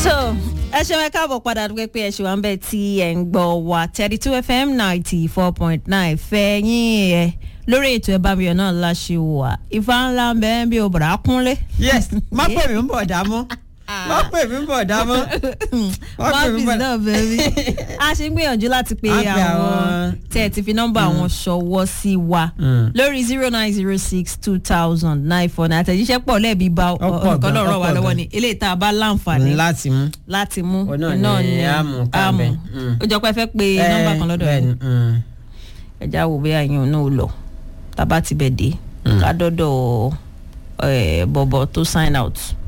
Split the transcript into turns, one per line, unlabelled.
so ẹ ṣe wọn káàbọ̀ padà dúpẹ́ pé ẹ ṣe wà ń bẹ̀ tí ẹ̀ ń gbọ́ wa thirty two fm ninety four point nine fẹ́yìn ẹ̀ lórí ètò ẹ̀ bá mi yọ̀ náà láṣẹ wà ìfà ńlá ń bẹ́ẹ̀ bí obìnrin akúnlé.
yes má pè mí ń bọ̀ dá mọ́ má pè mí ń bọ̀ dá mọ́ má pè mí ń
mọ́fìsì
bọ̀
náà bẹ́ẹ̀ a ṣe ń gbìyànjú láti pe
A pe
àwọn
àwọn-
tẹ́ ẹ ti fi nọ́mbà àwọn ṣọwọ́ sí wa
Mm.
lórí zero nine zero six two thousand nine four nine àtẹ̀jíṣẹ́ pọ̀ lẹ́ẹ̀bí bá
Ọ̀pọ̀
nǹkan
gan,
náà ràn wá
ọ̀pọ̀
lọ́wọ́
gan.
ni eléyìí tá a bá láǹfààní
láti mú.
láti mú
Òun náà ni a mú ká
àmú
bẹ̀. Mm.
ó jọ pé ẹ fẹ́ pe nọ́mbà kan lọ́dọ̀
bẹ́ẹ̀
yẹn
ni, mm.
ẹja wo bí àyàn náà lọ tàbá ti bẹ̀ dé ká dọ́dọ̀ ẹ̀, bọ̀bọ̀ tó sign out